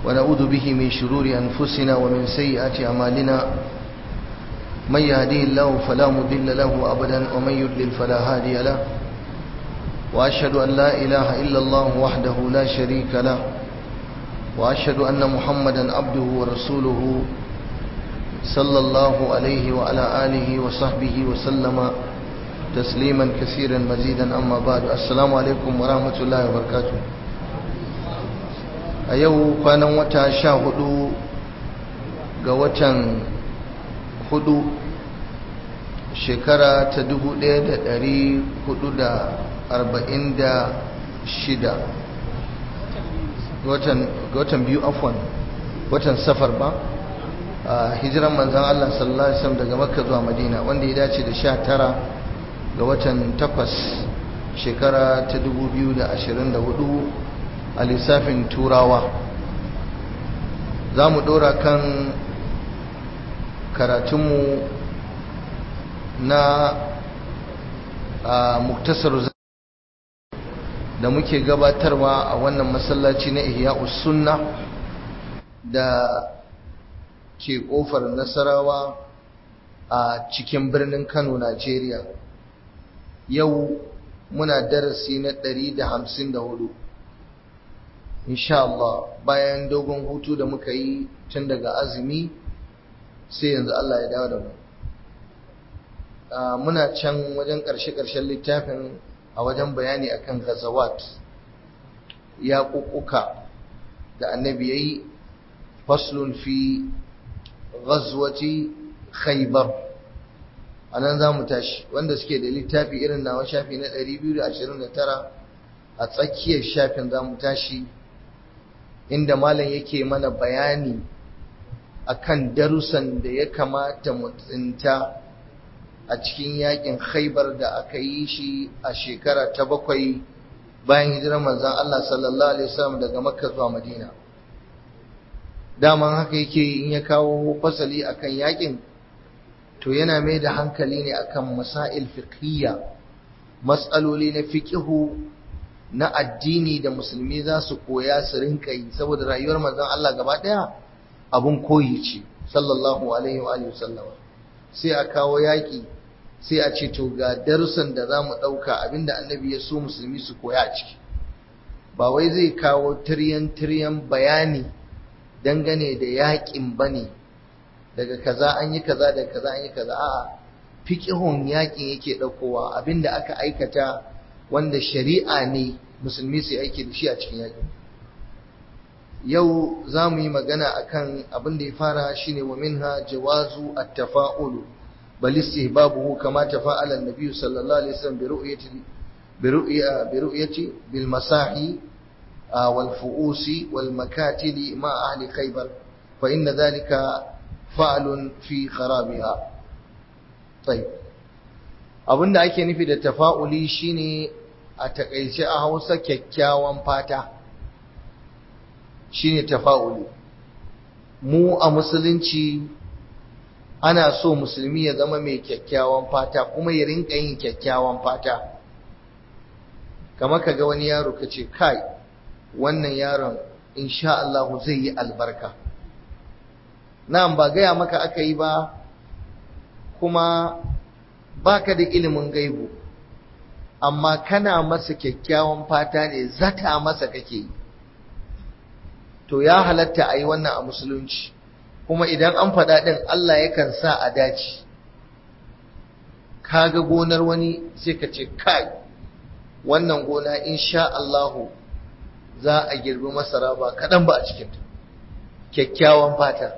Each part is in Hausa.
ونعوذ به من شرور أنفسنا ومن سيئات أعمالنا من يهديه الله فلا مضل له أبدا ومن يضلل فلا هادي له وأشهد أن لا إله إلا الله وحده لا شريك له وأشهد أن محمدا عبده ورسوله صلى الله عليه وعلى آله وصحبه وسلم تسليما كثيرا مزيدا أما بعد السلام عليكم ورحمة الله وبركاته a yau kwanan wata sha hudu ga watan hudu shekara ta dubu daya da dari hudu da arba'in da shida ga watan biyu afwan watan safar ba a hijiran manzan Allah sallallahu Alaihi wasallam daga makka zuwa madina wanda ya dace da sha tara ga watan takwas shekara ta dubu biyu da ashirin da hudu a lissafin turawa za mu ɗora kan karatunmu na a muktasar da muke gabatarwa a wannan masallaci na ihya sunna da ke ƙofar nasarawa a cikin birnin kano najeriya yau muna darasi na 154 insha Allah bayan dogon hutu da muka yi tun daga azumi sai yanzu Allah ya dawo da mu muna can wajen ƙarshe-ƙarshen littafin a wajen bayani akan gazawat ya kukuka da annabi yayi faslun fi ghazwati khaybar anan za mu tashi wanda suke da littafi irin nawa shafi na 229 a tsakiyar shafin za mu tashi inda malam yake mana bayani akan darussan da ya kamata mu tsinta a cikin yakin khaibar da aka yi shi a shekara ta bakwai bayan hijirar manzon Allah sallallahu alaihi wasallam daga makka zuwa madina daman haka yake in ya kawo fasali akan yakin to yana mai da hankali ne akan masail fiqhiyya matsaloli na fiqihu na addini da musulmi za su koya su rinka yi saboda rayuwar manzon Allah gaba daya abun koyi ce sallallahu alaihi wa alihi wasallama sai a kawo yaki sai a ce to ga darussan da zamu dauka abinda annabi ya so musulmi su koya a ciki ba wai zai kawo tiryan tiryan bayani dangane da yakin bane daga kaza an yi kaza daga kaza an yi kaza a'a fiqhun yakin yake daukowa abinda aka aikata wanda shari'a ne musulmi su aiki da shi a cikin yaƙi yau za mu yi magana akan abin da ya fara shine wa minha jawazu at-tafa'ulu bal istihbabuhu kama tafa'ala an-nabi sallallahu alaihi wasallam bi ru'yati bi ru'ya bi ru'yati bil masahi wal fu'usi wal makatili ma ahli khaybar fa inna dhalika fa'lun fi kharabiha tayyib abinda ake nufi da tafa'uli shine a takaice a Hausa kyakkyawan fata shine tafa'uli mu a musulunci ana so musulmi ya zama mai kyakkyawan fata kuma ya rinka yin kyakkyawan fata kamar kaga wani yaro kace kai wannan yaron insha Allah zai yi albarka na'am ba gaya maka aka yi ba kuma baka da ilimin gaibu amma kana masa kyakkyawan fata ne zata masa kake yi to ya halatta a yi wannan a musulunci kuma idan an faɗa ɗin Allah yakan sa a dace kaga gonar wani sai ka ce kai wannan gona insha Allahu za a girbi masara ba kaɗan ba a cikinta kyakkyawan fata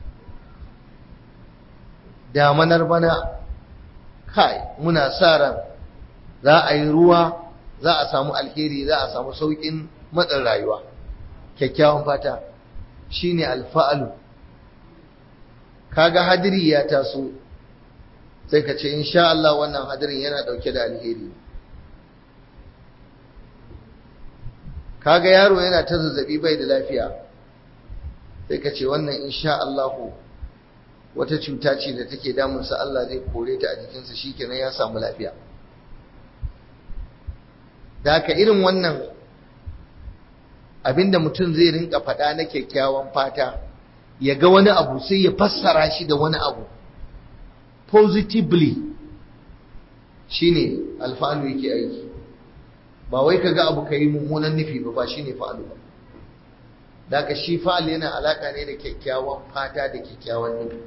damanar bana kai muna sa ran za a yi ruwa za a samu alheri za a samu saukin matsin rayuwa kyakkyawan fata shine alfa'alu kaga hadiri ya taso sai ka ce insha Allah wannan hadirin yana dauke da alheri kaga yaro yana ta zazzabi bai da lafiya sai ka ce wannan insha Allah wata cuta ce da take damunsa Allah zai kore ta a jikinsa shikenan ya samu lafiya da haka irin wannan abinda mutum zai rinka faɗa na kyakkyawan fata ya ga wani abu sai ya fassara shi da wani abu positively shine alfa'alu yake aiki ba wai ka ga abu ka yi mummunan nufi ba ba shine fa'alu ba da ka shi fa'al yana alaka ne da kyakkyawan fata da kyakkyawan nufi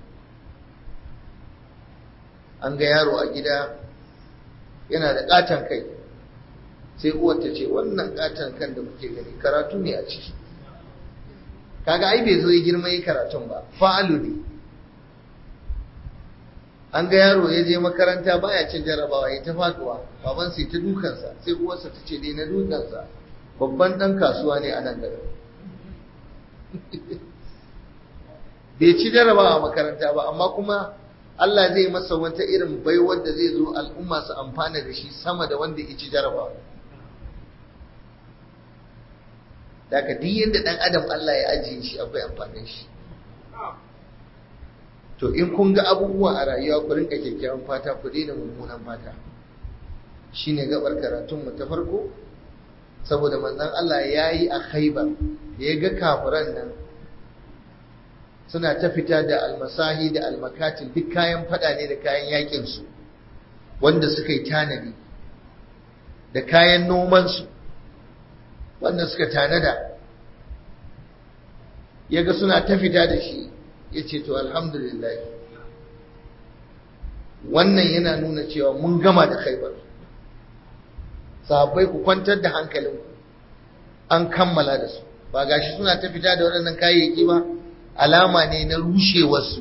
an ga yaro a gida yana da katon kai sai uwar ta ce wannan katon kan da kuke gani karatu ne a ciki kaga ai bai zo ya girma yi karatun ba fa'alu ne an ga yaro ya je makaranta baya cin jarabawa ya ta faduwa baban sai ta dukansa sai uwarsa ta ce dai na dukansa babban dan kasuwa ne a nan garin bai ci jarabawa a makaranta ba amma kuma Allah zai masa wata irin baiwar da zai zo al'umma su amfana da shi sama da wanda ya ci jarabawa daga duk yadda dan adam Allah ya ajiye shi akwai amfanin shi to in kun ga abubuwa a rayuwa ku rinka kyakkyawan fata ku daina mummunan fata shine gabar karatun mu ta farko saboda manzon Allah yayi a Khaibar da ya ga kafiran nan suna ta fita da almasahi da almakatil duk kayan fada ne da kayan yakin su wanda suka yi tanadi da kayan noman su wanda suka tanada yaga suna ta fita da shi yace to alhamdulillah wannan yana nuna cewa mun gama da Khaibar sahabbai ku kwantar da hankalinku an kammala da su ba gashi suna ta fita da waɗannan kayayyaki ba alama ne na rushewarsu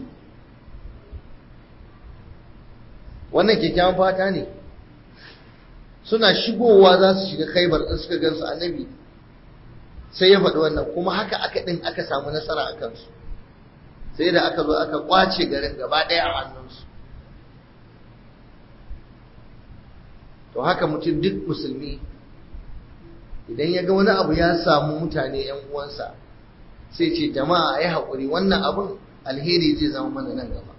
wannan kyakkyawan fata ne suna shigowa za su shiga khaibar ɗin suka gansu annabi sai ya faɗi wannan kuma haka aka ɗin aka samu nasara a kansu sai da aka zo aka kwace garin gaba ɗaya a hannunsu to haka mutum duk musulmi idan ya ga wani abu ya samu mutane ‘yan uwansa sai ce jama'a ya haƙuri wannan abin alheri zai zama mana nan gaba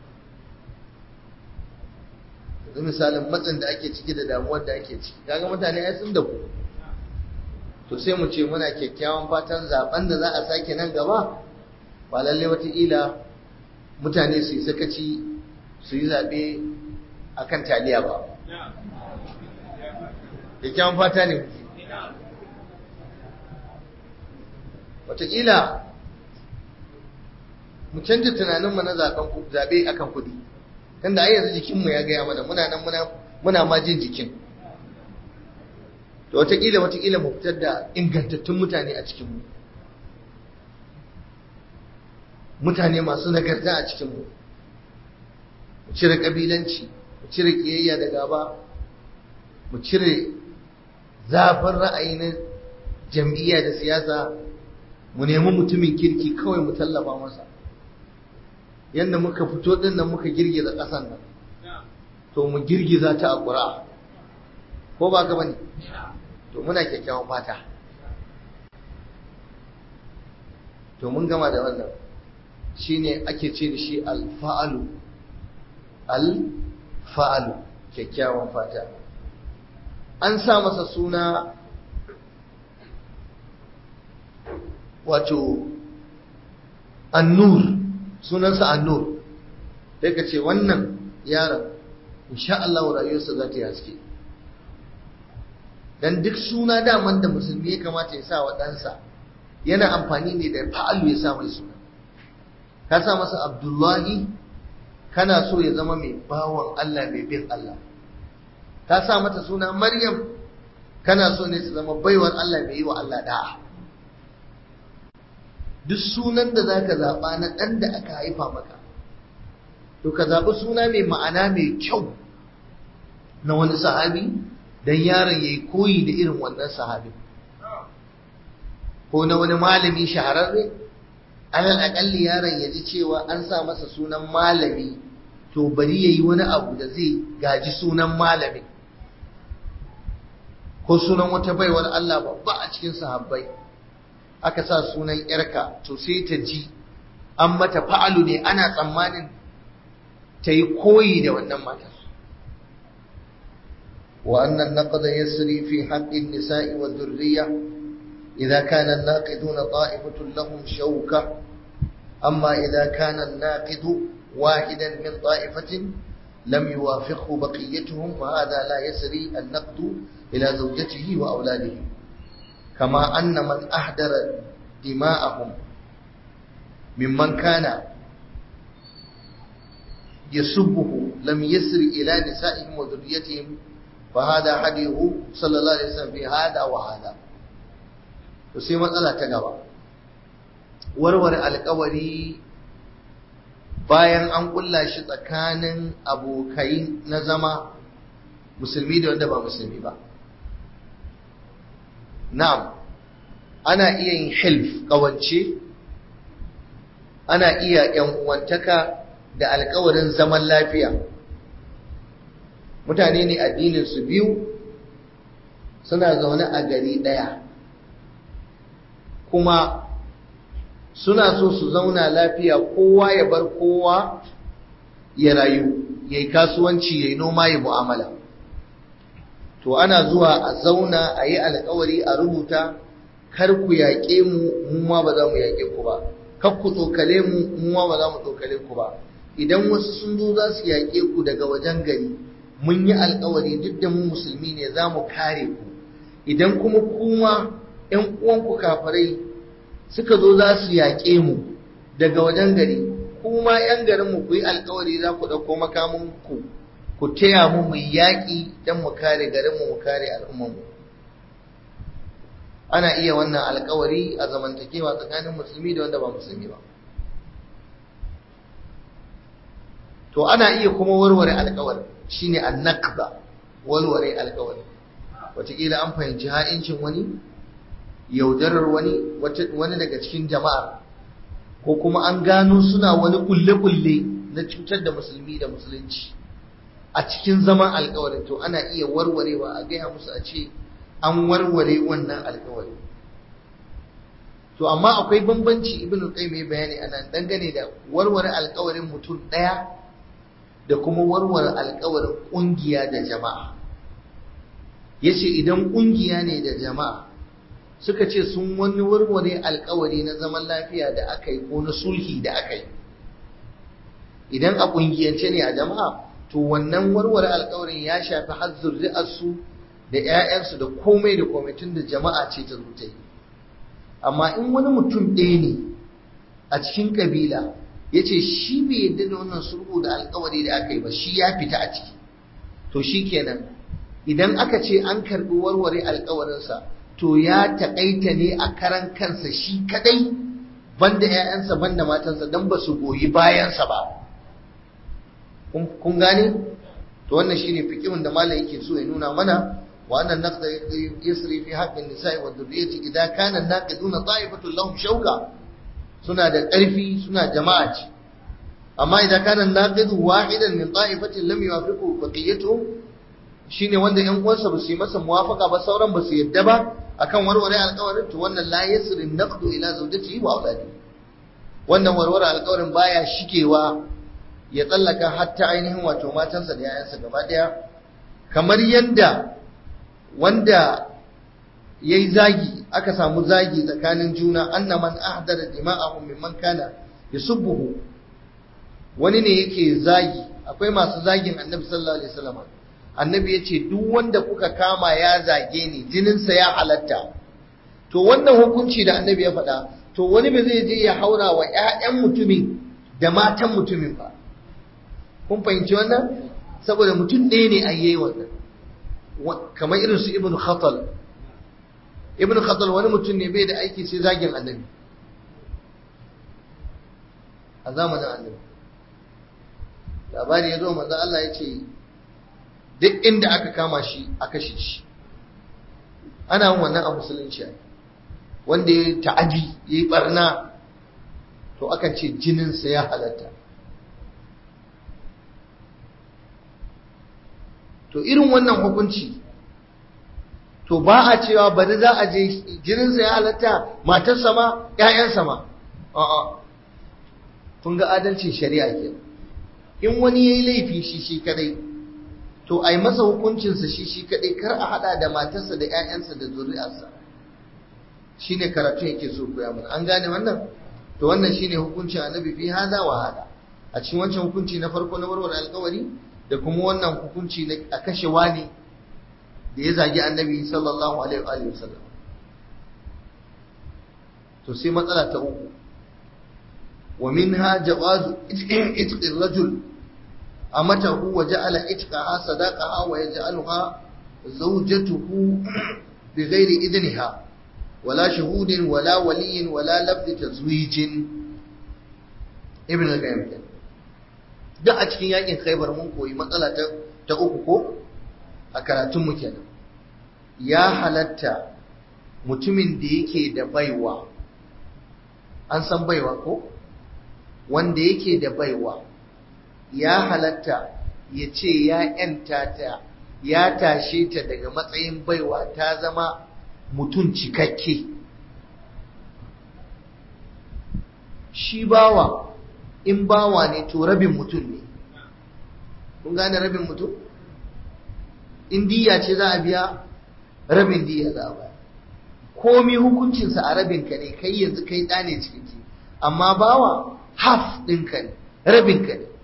yanzu misalin matsin da ake ciki da damuwar da ake ciki kaga mutane ya sun da ku to sai mu ce muna kyakkyawan fatan zaben da za a sake nan gaba ba lalle wataƙila mutane su yi sakaci su yi zaɓe a kan taliya ba kyakkyawan fata ne wataƙila mu canja tunaninmu na zaɓe akan kuɗi tunda ai yanzu jikinmu ya gaya mana muna nan muna ma jin jikin to wataƙila wataƙila mu fitar da ingantattun mutane a cikinmu mutane masu nagarta a cikinmu mu cire ƙabilanci mu cire ƙiyayya da gaba mu cire zafin ra'ayi na jam'iyya da siyasa mu nemi mutumin kirki kawai mu tallafa masa yadda muka fito din nan muka girgiza ƙasan nan to mu girgiza ta a ƙura ko ba ka bane to muna kyakkyawan fata to mun gama da wannan shine ake ce da shi alfa'alu alfa'alu kyakkyawan fata an sa masa suna wato annur sunansa annur sai ka ce wannan yaron insha Allah rayuwarsa za ta yi haske dan duk suna daman da musulmi ya kamata ya sa wa ɗansa yana amfani ne da fa'alu ya sa mai suna ka sa masa abdullahi kana so ya zama mai bawan Allah mai bin Allah ka sa mata suna maryam kana so ne su zama baiwar Allah mai yi wa Allah da'a duk sunan da za ka zaɓa na ɗan da aka haifa maka to ka zaɓi suna mai ma'ana mai kyau na wani sahabi don yaron ya yi koyi da irin wannan sahabi ko na wani malami shahararre alal aƙalli yaron ya ji cewa an sa masa sunan malami to bari ya yi wani abu da zai gaji sunan malami ko sunan wata baiwar Allah babba a cikin sahabbai aka sa sunan yarka to sai ta ji an mata fa'alu ne ana tsammanin ta yi koyi da wannan matar wa annan naqda yasri fi haqqin nisa'i wa dhurriyya إذا كان الناقدون طائفة لهم شوكة أما إذا كان الناقد واحدا من طائفة لم يوافقه بقيتهم فهذا لا يسري النقد إلى زوجته وأولاده كما أن من أحضر دماءهم ممن كان يسبه لم يسر إلى نسائهم وذريتهم فهذا حديه صلى الله عليه وسلم في هذا وهذا sai matsala ta gaba warware alkawari bayan an kulla shi tsakanin abokai na zama musulmi da wanda ba musulmi ba na'am ana iya yin hilf kawance ana iya yan uwantaka da alkawarin zaman lafiya mutane ne addinin su biyu suna zaune a gari ɗaya kuma suna so su zauna lafiya kowa ya bar kowa ya rayu ya yi kasuwanci ya yi noma ya mu'amala to ana zuwa a zauna a yi alkawari a rubuta kar ku yaƙe mu mu ma ba za mu yaƙe ku ba kar ku tsokale mu mu ma ba za mu tsokale ku ba idan wasu sun zo za su yaƙe ku daga wajen gari mun yi alkawari duk da mu musulmi ne za mu kare ku idan kuma kuma ‘yan uwanku kafirai suka zo za su yaƙe mu daga wajen gari kuma ‘yan garinmu ku yi alkawari za ku ɗauko makamanku ku taya mu mu yaƙi don mu kare garinmu mu kare al'ummanmu ana iya wannan alkawari a zamantakewa tsakanin musulmi da wanda ba musulmi ba to ana iya kuma warware alkawari shine annaqba warware alkawari wataƙila an fahimci ha'incin wani yaudarar wani wani daga cikin jama'a ko kuma an gano suna wani kulle-kulle na cutar da musulmi da musulunci a cikin zaman alkawarin to ana iya warwarewa a gaya musu a ce an warware wannan alkawari to amma akwai bambanci ibnu qayyim ya bayani anan dangane da warware alkawarin mutum daya da kuma warware alkawarin kungiya da jama'a yace idan kungiya ne da jama'a suka ce sun wani warware alkawari na zaman lafiya da aka yi ko na sulhi da aka yi idan a kungiyance ne a jama'a to wannan warware alkawarin ya shafi har zuri'arsu da 'ya'yansu da komai da komai tun da jama'a ce ta zuta yi amma in wani mutum ɗaya ne a cikin ƙabila ya ce shi bai yadda da wannan sulhu da alkawari da aka yi ba shi ya fita a ciki to shi kenan idan aka ce an karɓi warware alkawarinsa to ya taƙaita ne a karan kansa shi kadai banda 'ya'yansa banda matansa don ba su goyi bayansa ba kun gane to wannan shine fiqhun da malam yake so ya nuna mana wa annan naqda yasri fi haqqin nisa'i wa dhurriyyati idza kana naqiduna ta'ifatun lahum shauka suna da ƙarfi suna jama'a ce amma idan kana naqidu wahidan min ta'ifatin lam yuwafiqu baqiyatuhum shine wanda ƴan uwansa ba su yi masa muwafaqa ba sauran ba su yadda ba akan warware alƙawarin to wannan la yasri naqdu ila zawjatihi wa auladi wannan warware alƙawarin baya shikewa ya tsallaka hatta ainihin wato matansa da yayansa gaba daya kamar yanda wanda yayi zagi aka samu zagi tsakanin juna anna man ahdara dima'ahum mimman kana yusubbuhu wani ne yake zagi akwai masu zagin annabi sallallahu alaihi wasallam annabi yace duk wanda kuka kama ya zage ni jininsa ya halatta to wannan hukunci da annabi ya faɗa to wani ba zai je ya haura wa ƴaƴan mutumin da matan mutumin ba kun fahimci wannan saboda mutum ɗaya ne a yi wannan kamar irin su ibn khatal ibn khatal wani mutum ne bai da aiki sai zagin annabi a zamanin annabi labari ya zo manzo Allah ya ce duk inda aka kama shi a kashe shi ana yin wannan a musulunci wanda ya ta'adi ya yi barna to akan ce jininsa ya halatta to irin wannan hukunci to ba a cewa bari za a je jininsa ya halatta matarsa ma ‘ya'yansa ma a'a kun ga adalcin shari'a ke in wani ya yi laifi shi shi kadai to a yi masa hukuncinsa shi shi kadai kar a hada da matarsa da ‘ya'yansa da zuri'arsa shine karatu yake so koya mana an gane wannan to wannan shine hukuncin annabi fi hada wa hada a cikin wancan hukunci na farko na warware alkawari da kuma wannan hukunci na a kashe wani da ya zagi annabi sallallahu alaihi wa sallam to sai matsala ta uku wa minha jawazu itqi rajul amatahu wa ja'ala itqaha sadaqaha wa yaj'aluha zawjatuhu bighairi idniha wala shuhudin wala waliyin wala lafzi tazwijin ibn al-qayyim duk a cikin yakin khaybar mun koyi matsala ta ta uku ko a karatun mu kenan ya halatta mutumin da yake da baiwa an san baiwa ko wanda yake da baiwa ya halatta ya ce ya ‘yanta ta ya tashe ta daga matsayin baiwa ta zama mutum cikakke shi bawa in bawa ne to rabin mutum ne kun gane rabin mutum in diya ce za a biya rabin diya za a biya komi hukuncinsa a rabinka ne kai yanzu kai ɗa ne cikakke amma bawa half ɗinka ne rabinka ne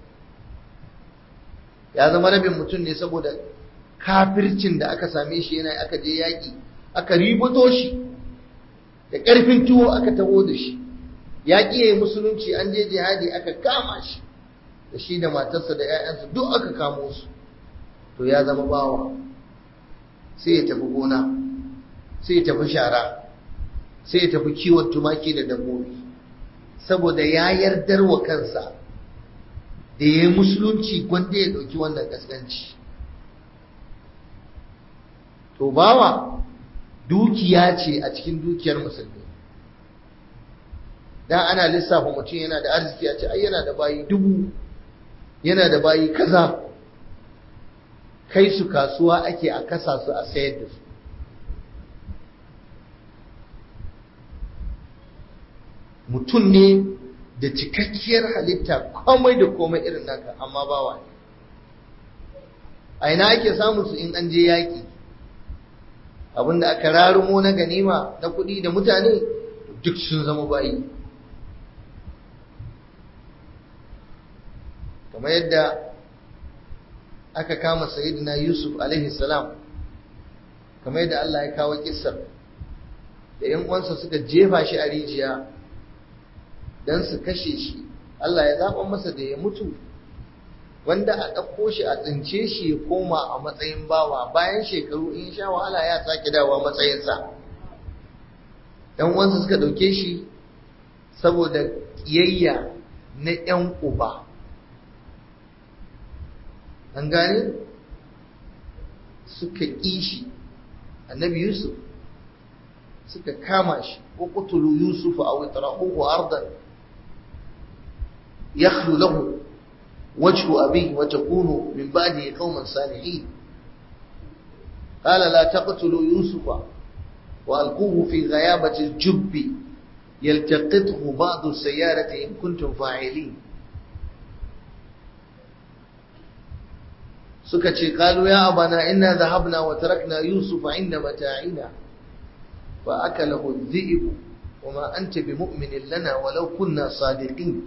ya zama rabin mutum ne saboda kafircin da aka same shi yana aka je yaƙi aka ribato shi da ƙarfin tuwo aka taho da shi yaƙi ya yi musulunci an je jihadi aka kama shi da shi da matarsa da 'ya'yansa duk aka kamo su to ya zama bawa sai ya tafi gona sai ya tafi shara sai ya tafi kiwon tumaki da dabbobi saboda ya yardar wa kansa da ya yi musulunci gwanda ya ɗauki wannan ƙasƙanci to bawa dukiya ce a cikin dukiyar musulmi dan ana lissafa mutum yana da arziki a ce ai yana da bayi dubu yana da bayi kaza kai su kasuwa ake a kasa su a sayar da su mutum ne da cikakkiyar halitta komai da komai irin naka amma bawa ne a ina ake samun su in an je yaƙi abinda aka rarumo na ganima na kuɗi da mutane duk sun zama bayi kamar yadda aka kama sayyidina yusuf alaihi salam kamar yadda Allah ya kawo kissar da yan uwansa suka jefa shi a rijiya dan su kashe shi Allah ya zaɓa masa da ya mutu wanda a ɗauko shi a tsince shi ya koma a matsayin bawa bayan shekaru in sha wahala ya sake dawa matsayinsa yan uwansa suka ɗauke shi saboda ƙiyayya na ‘yan uba an gane suka ƙi shi annabi yusuf suka kama shi ko kutulu yusuf a witrahuhu ardan yakhlu lahu wajhu abihi wa takunu min ba'dihi qauman salihin qala la taqtulu yusufa wa alquhu fi ghayabati al-jubb yaltaqithu ba'du as-sayyarati in kuntum fa'ilin suka ce qalu ya abana inna dhahabna wa tarakna yusufa inda mata'ina fa akalahu adh-dhi'b wama anta bimu'minin lana walau kunna sadiqin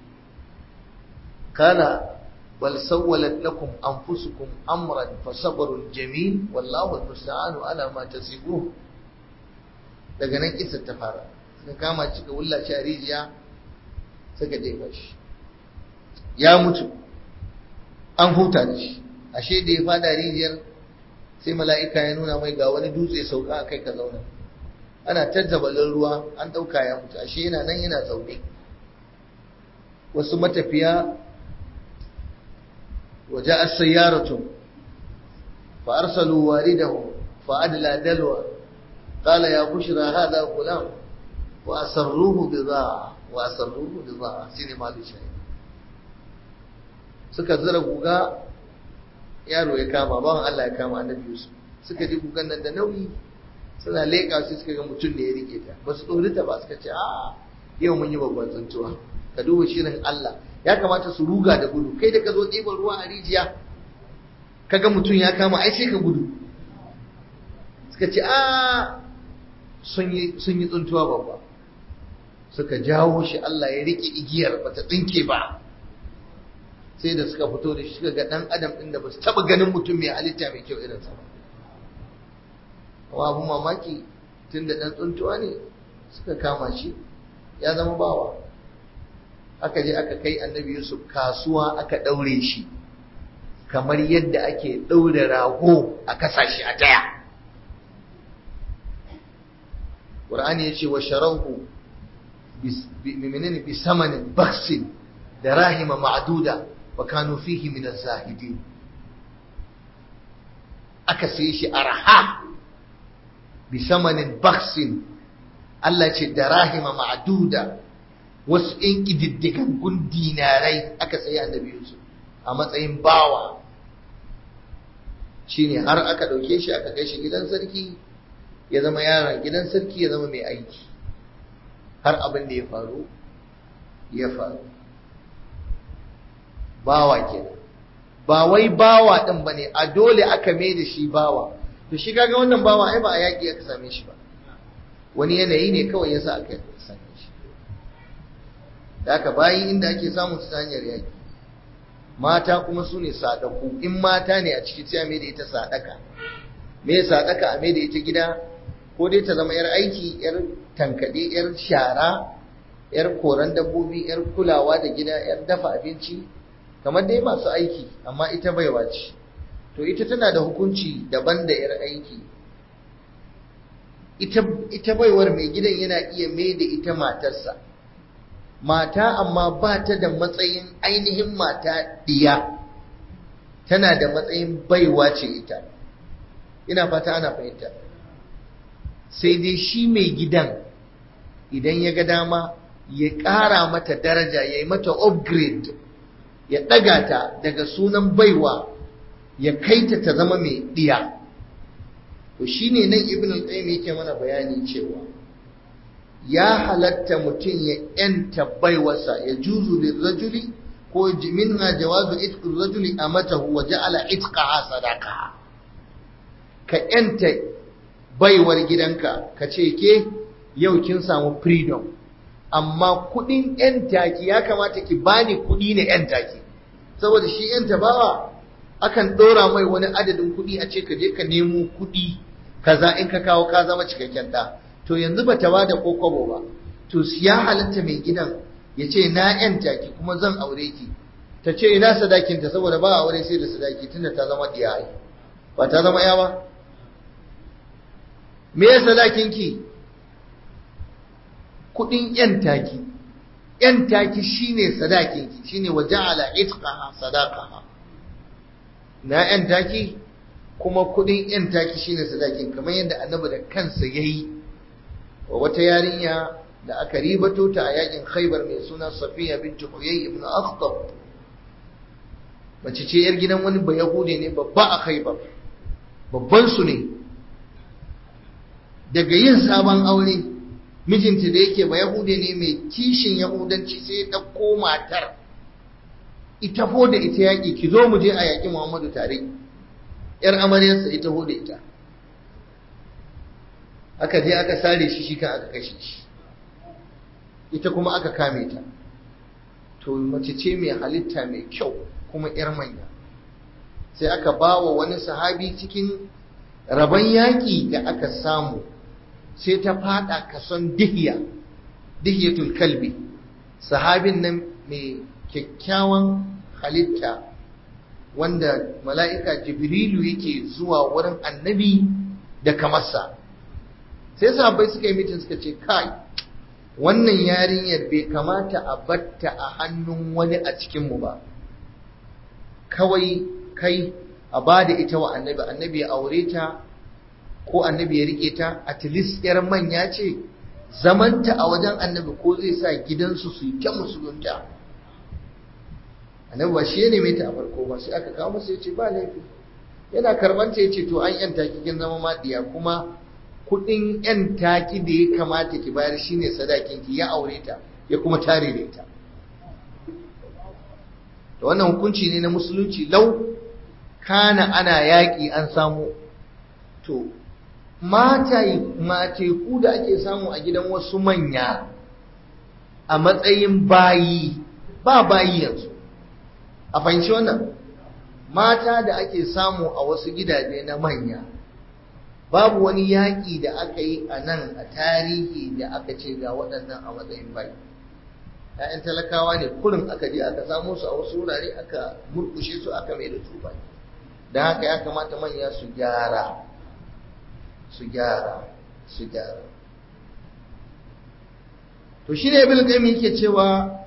qala bal sawwalat lakum anfusukum amran fasabrun jamil wallahu almusta'anu ala ma tasifun daga nan kissa ta fara suka kama cika wulla shi a rijiya suka jefa shi ya mutu an huta da shi ashe da ya fada rijiyar sai mala'ika ya nuna mai ga wani dutse sauka a kai ka zauna ana tajjabalin ruwa an ɗauka ya mutu ashe yana nan yana zaune wasu matafiya waje a sayyaratun fa arsalu waridahu fa adla dalwa qala ya bushra hadha gulam wa asarruhu bidha wa asarruhu bidha shine malu shayi suka zura guga yaro ya kama bawan Allah ya kama annabi Yusuf suka ji gugan nan da nauyi suna leƙa su suka ga mutum ne ya rike ta ba su ɗori ta ba suka ce a yau mun yi babban tsuntuwa ka duba shirin Allah ya kamata su ruga da gudu kai da ka zo ɗiban ruwa a rijiya ka ga mutum ya kama ai sai ka gudu suka ce a sun yi tsuntuwa babba suka jawo shi Allah ya rike igiyar bata tsinke ba sai da suka fito da shi suka ga dan adam din da ba su taba ganin mutum mai halitta mai kyau irinsa ba kuma abun mamaki tun da dan tsuntuwa ne suka kama shi ya zama bawa aka je aka kai annabi yusuf kasuwa aka daure shi kamar yadda ake daure rago a kasashe a taya Qur'ani ya ce wa sharauhu menene bi samanin baksin da rahima ma'duda wa kanu fihi min az-zahidin aka sai shi arha bi samanin baksin Allah ce da rahima ma'duda wasu in kididdigan gun dinarai aka sai annabi Yusuf a matsayin bawa shine har aka dauke shi aka kai shi gidan sarki ya zama yaron gidan sarki ya zama mai aiki har abin da ya faru ya faru bawa kenan ba wai bawa din bane a dole aka mai da shi bawa to shi kaga wannan bawa ai ba a yaki aka same shi ba wani yanayi ne kawai yasa aka same shi da aka bayi inda ake samun su ta hanyar yaki mata kuma su ne sadaku in mata ne a ciki sai mai da ita sadaka me sadaka a mai da ita gida ko dai ta zama yar aiki yar tankade yar shara yar koran dabbobi yar kulawa da gida yar dafa abinci kamar dai masu aiki amma ita baiwa ce to ita tana da hukunci daban da yar aiki ita ita baiwar mai gidan yana iya mai da ita matarsa mata amma ba ta da matsayin ainihin mata diya tana da matsayin baiwa ce ita ina fata ana fahimta sai dai shi mai gidan idan ya ga dama ya ƙara mata daraja ya yi mata upgrade ya ɗaga ta daga sunan baiwa ya kaita ta zama mai ɗiya to shine nan ibn al-qayyim yake mana bayani cewa ya halatta mutum ya yanta baiwarsa ya juzu lirrajuli ko minha jawazu itqu rajuli amatahu wa ja'ala itqaha sadaqa ka yanta baiwar gidanka ka ce ke yau kin samu freedom amma kudin yan taki ya kamata ki bani kudi ne yan taki saboda shi yan tabawa akan dora mai wani adadin kudi a ce ka je ka nemo kudi kaza in ka kawo ka zama cikakken da to yanzu ba ta bada ko kwabo ba to ya halatta mai gidan ya ce na yan taki kuma zan aure ki ta ce ina sadakinta saboda ba aure sai da sadaki tunda ta zama diyaye ba ta zama ya ba me ya sadakinki kudin yan taki yan taki shine sadakinki shine wa ja'ala itqaha sadaqaha na yan taki kuma kudin yan taki shine sadakin kamar yadda annabi da kansa yayi wa wata yarinya da aka ribato ta a yakin Khaibar mai suna Safiya bint Huyay ibn Akhtab mace ce yar gidan wani bayahude ne babba a Khaibar babban su ne daga yin sabon aure mijinta da yake ba yahude ne mai kishin yahudanci sai ya ɗauko matar ita ho da ita yaƙi ki zo mu je a yaƙi muhammadu tare yar amaryarsa ita ho da ita aka je aka sare shi shi kan aka kashe shi ita kuma aka kame ta to mace ce mai halitta mai kyau kuma yar manya sai aka ba wa wani sahabi cikin rabon yaƙi da aka samu sai ta fada kason dihiya dihiyatul kalbi sahabin nan mai kyakkyawan halitta wanda mala'ika jibrilu yake zuwa wurin annabi da kamarsa sai sahabbai suka yi mitin suka ce kai wannan yarinyar bai kamata a batta a hannun wani a cikinmu ba kawai kai a ba da ita wa annabi annabi ya aure ta ko annabi ya rike ta at least yar manya ce zamanta a wajen annabi ko zai sa gidansu su yi ta musulunta annabi ba shi ya neme ta a farko ba sai aka kawo masa ya ce ba laifi yana karbanta ya ce to an yanta ki kin zama madiya kuma kudin yan taki da ya kamata ki bayar shine sadakin ki ya aure ta ya kuma tare da ita da wannan hukunci ne na musulunci lau kana ana yaƙi an samu to mateku da ake samu a gidan wasu manya a matsayin bayi ba bayi yanzu a fahimci wannan mata da ake samu a wasu gidaje na manya babu wani yaƙi da aka yi a nan a tarihi da aka ce ga waɗannan a matsayin bayi ‘ya'yan talakawa ne kurin aka je aka samu su a wasu wurare aka murkushe su aka mai da su bayi don haka ya kamata manya su gyara su gyara su gyara to shi ne ibn qayyim yake cewa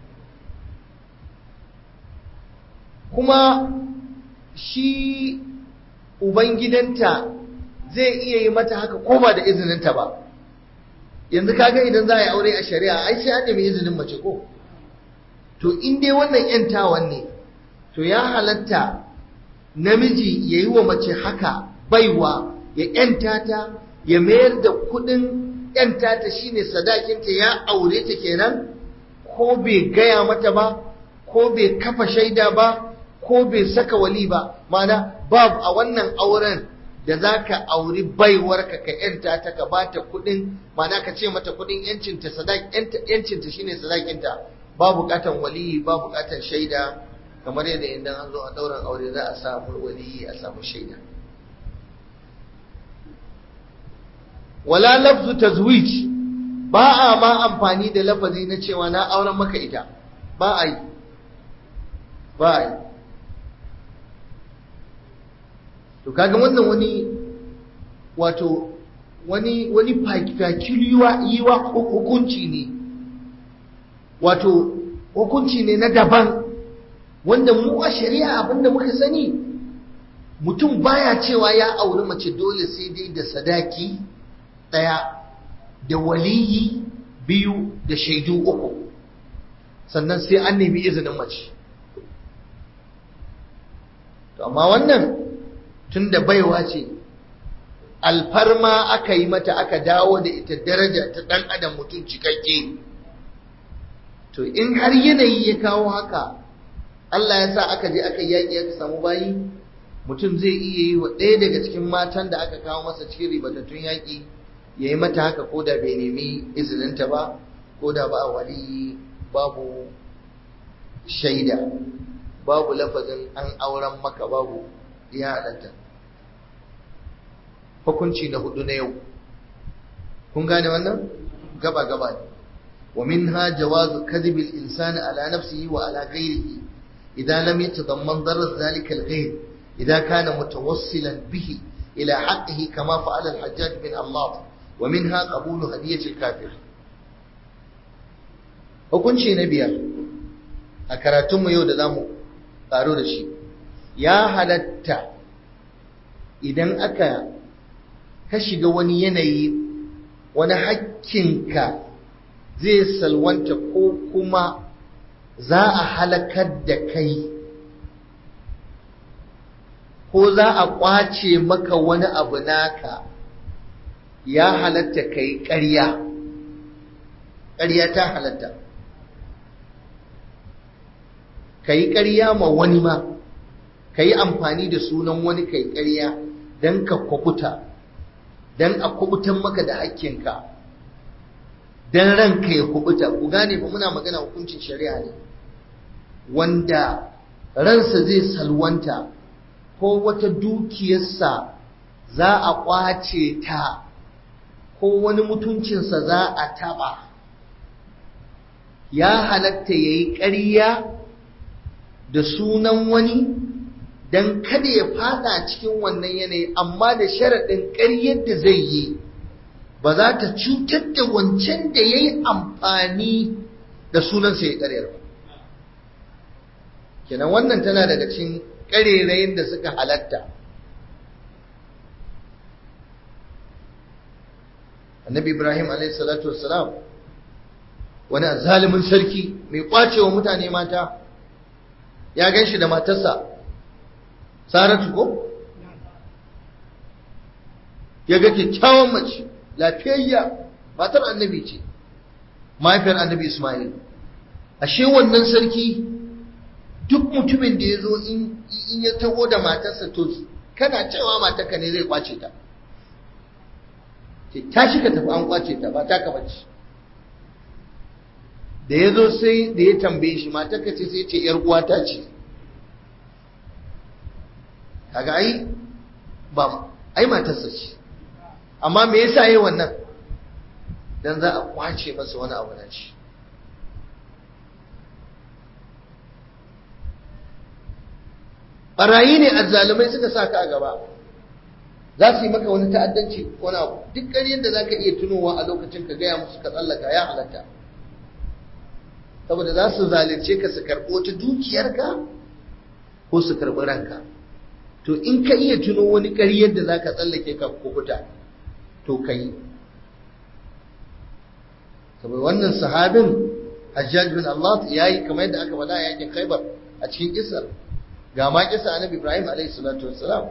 kuma shi ubangidanta zai iya yi mata haka ko ba da izininta ba yanzu kaga idan za a yi aure a shari'a ai sai an nemi izinin mace ko to in dai wannan yantawan ne to ya halatta namiji ya yi wa mace haka baiwa ya yanta ta ya mayar da kudin yanta ta shine sadakinta ya aure ta kenan ko bai gaya mata ba ko bai kafa shaida ba ko bai saka wali ba mana babu a wannan auren da za ka auri baiwarka ka yanta ta ka ba ta kudin mana ka ce mata kudin yancinta yancinta shine sadakinta ba bukatan waliyi ba bukatan shaida kamar yadda idan an zo a ɗaurin aure za a samu waliyi a samu shaida wala lafzu tazwij ba a ma amfani da lafazi na cewa na auren maka ita ba a yi ba a yi to kaga wannan wani wato wani wani fakiliwa yiwa hukunci ne wato hukunci ne na daban wanda mu a shari'a abinda muka sani mutum baya cewa ya auri mace dole sai dai da sadaki ɗaya da waliyi biyu da shaidu uku sannan sai an nemi izinin mace to amma wannan tun da baiwa ce alfarma aka yi mata aka dawo da ita daraja ta ɗan adam mutum cikakke to in har yanayi ya kawo haka Allah ya sa aka je aka yaƙi aka samu bayi mutum zai iya yi wa ɗaya daga cikin matan da aka kawo masa cikin ribatattun yaƙi ya yi mata haka ko da bai nemi izininta ba ko da ba wali babu shaida babu lafazin an auren maka babu ya halatta hukunci na hudu na yau kun gane wannan gaba gaba ne wa minha jawazu kadhib al-insani ala nafsihi wa ala ghayrihi idan lam yatadamman darar zalika al-ghayr idan kana mutawassilan bihi ila haqqihi kama fa'ala al-hajjaj bin Allah wa minha qabulu hadiyati al-kafir hukunci na biyar a karatunmu yau da zamu karo da shi ya halatta idan aka ka shiga wani yanayi wani hakkinka zai salwanta ko kuma za a halakar da kai ko za a ƙwace maka wani abu naka ya halatta ka yi ƙarya ƙarya ta halatta ka yi ƙarya ma wani ma ka yi amfani da sunan wani ka yi ƙarya don ka kwabuta don a kubutan maka da hakkinka don ranka ya kubuta ku gane ba muna magana hukuncin shari'a ne wanda ransa zai salwanta ko wata dukiyarsa za a ƙwace ta ko wani mutuncinsa za a taɓa ya halatta ya yi ƙarya da sunan wani don kada ya fada cikin wannan yanayi amma da sharaɗin ƙaryar da zai yi ba za ta cutar da wancan da ya yi amfani da sunansa ya ƙaryar ba kenan wannan tana daga cikin ƙarerayin da suka halatta annabi ibrahim salatu wassalam wani zalimin sarki mai kwacewa mutane mata ya gan shi da matarsa saratu ko ya ga kyakkyawan mace lafiyayya matar annabi ce mahaifiyar annabi ismail ashe wannan sarki duk mutumin da ya zo in ya taho da matarsa to kana cewa matarka ne zai kwace ta ce tashi ka tafi an kwace ta ba ta ka bace da ya zo sai da ya tambaye shi matar ka ce sai ce yar uwata ce kaga ai ba ai matarsa ce amma me yasa yayi wannan dan za a kwace masa wani abu na shi barayi ne azzalumai suka sa ka a gaba za su yi maka wani ta'addanci wani abu duk ƙaryar da za ka iya tunowa a lokacin ka gaya musu ka tsallaka ya halatta saboda za su zalunce ka su karɓo ta dukiyarka ko su karɓi ranka to in ka iya tuno wani ƙaryar da za ka tsallake ka kukuta to ka yi saboda wannan sahabin hajjaj bin Allah ya yi kamar yadda aka faɗa a yakin khaibar a cikin kisar ga ma kisa annabi ibrahim alaihi salatu wassalam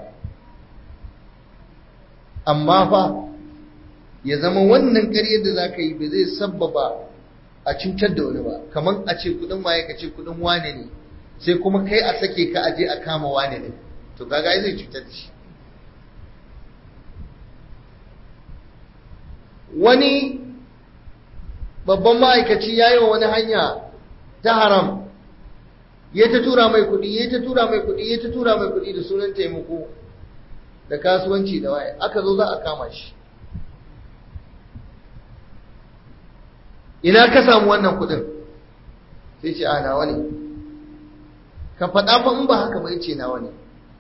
amma fa ya zama wannan ƙaryar da za ka yi ba zai sabbaba a cutar da wani ba kamar a ce kudin waye ka ce kudin wane ne sai kuma kai a sake ka aje a kama wane ne to kaga ai zai cutar da shi wani babban ma'aikaci ya yi wa wani hanya ta haram ya ta tura mai kudi ya ta tura mai kudi ya ta tura mai kudi da sunan taimako da kasuwanci da waye aka zo za a kama shi ina ka samu wannan kudin sai ce a nawa ne ka faɗa fa in ba haka ba ce nawa ne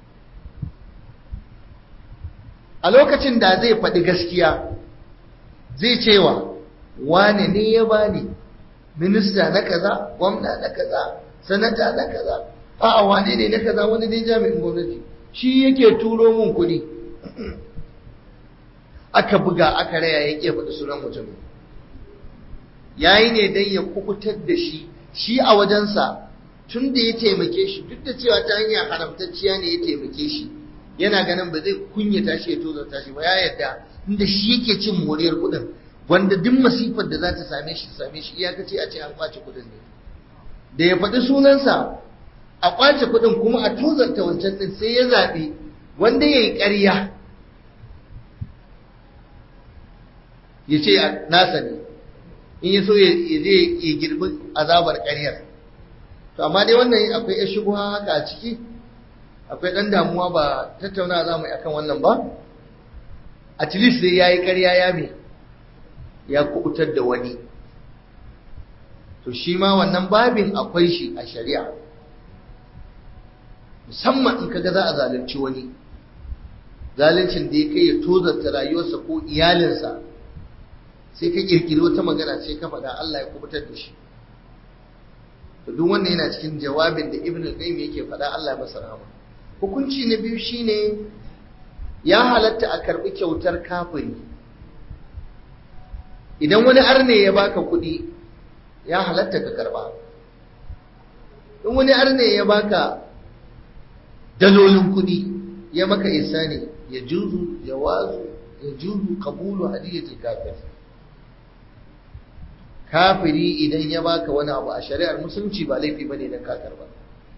a lokacin da zai faɗi gaskiya zai cewa wane ne ya bani minista na kaza gwamna na kaza sanata na kaza a'a wane ne na kaza wani dai jami'in gwamnati shi yake turo mun kuɗi aka buga aka raya ya ke faɗi sunan mutum yayi ne dan ya kukutar da shi shi a wajensa tun da ya taimake shi duk da cewa ta hanyar haramtacciya ne ya taimake shi yana ganin ba zai kunyata shi ya tozarta shi ba ya yarda inda shi yake cin moriyar kuɗin wanda duk masifar da za ta same shi ta same shi iyakaci a ce an kwace kuɗin ne da ya faɗi sunansa a kwace kuɗin kuma a tozarta wancan ɗin sai ya zaɓi wanda ya yi ƙarya ya ce nasa ne in ya so ya je ya girbi azabar ƙaryar to amma dai wannan akwai ya shigo haka a ciki akwai ɗan damuwa ba tattauna za mu yi akan wannan ba at least dai ya yi ƙarya ya me ya kubutar da wani to shi ma wannan babin akwai shi a shari'a musamman in kaga za a zalunci wani zaluncin da ya kai ya tozarta rayuwarsa ko iyalinsa sai ka kirkiri wata magana sai ka faɗa Allah ya kubutar da shi to duk wannan yana cikin jawabin da Ibn al-Qayyim yake faɗa Allah ya masa rahama hukunci na biyu shine ya halatta a karbi kyautar kafiri idan wani arne ya baka kuɗi ya halatta ka karba in wani arne ya baka dalolin kuɗi ya maka isani ya juzu jawazu ya juzu qabulu hadiyatul kafir kafiri idan ya baka wani abu a shari'ar musulunci ba laifi bane dan ka karba